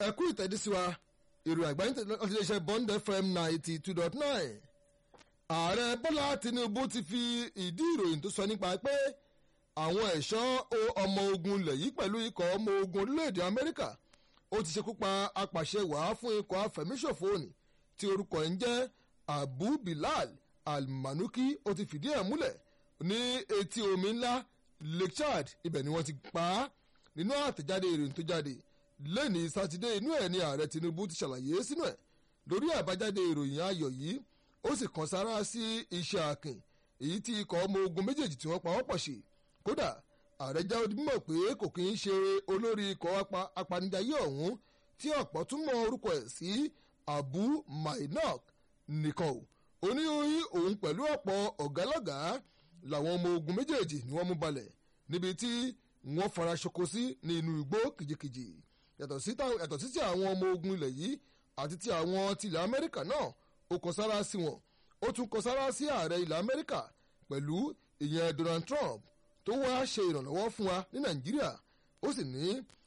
ẹ̀kú ìtẹ̀dísíwa ìròyìn àgbáyé láti iléeṣẹ́ bond fm ninety two dot nine ààrẹ bọ́lá tinubu ti fi ìdí ìròyìn tó sọ nípa pé àwọn ẹ̀ṣọ́ ọmọ ogun ilẹ̀ yìí pẹ̀lú ikọ̀ ọmọ ogun orílẹ̀-èdè amẹ́ríkà ó ti ṣekú pa apàṣẹ wàá fún ikọ̀ afẹ̀míṣòfò òní tí orúkọ ẹ̀ ń jẹ́ abu bilal almanuki ó ti fìdí ẹ̀ múlẹ̀ ní etí omi ńlá lake chad ibẹ̀ ni wọ́n ti pa á nínú àtẹ̀jáde ìròyìn tó jáde lẹ́ni sátidé inú ẹ̀ ni ààrẹ tinubu ti ṣàlàyé sínú ẹ̀ lórí àbájáde ìròyìn ayọ̀ yìí ó sì kan sára sí iṣẹ́ akin èyí tí ikọ̀ ọmọ ogun méjèèjì tí wọ́n pa wọ́pọ̀ ṣe kódà ààrẹ jáwé mímọ̀ pé kò kí ń ṣe olórí ikọ̀ apanijayé ọ̀hún tí ọ̀pọ̀ tún mọ orúkọ ẹ̀ sí abu mainok nìkan o ó ní òun pẹ̀lú ọ̀pọ̀ ọ̀gálọ́gàá làwọn ọmọ ogun méjèèjì ni wọ́n mú balẹ̀ níbi tí wọ́n fara ṣoko sí ní inú igbó kìjikìji yàtọ̀ sí ti àwọn ọmọ ogun ilẹ̀ yìí àti ti àwọn tilẹ̀ amẹ́ríkà náà ó kọ sára sí wọn ó tún kọ sára sí ààrẹ ilẹ̀ amẹ́ríkà pẹ̀lú ìyẹn donald trump tó wá ṣe ìrànlọ́wọ́ fún wa ní nàìjíríà ó sì ní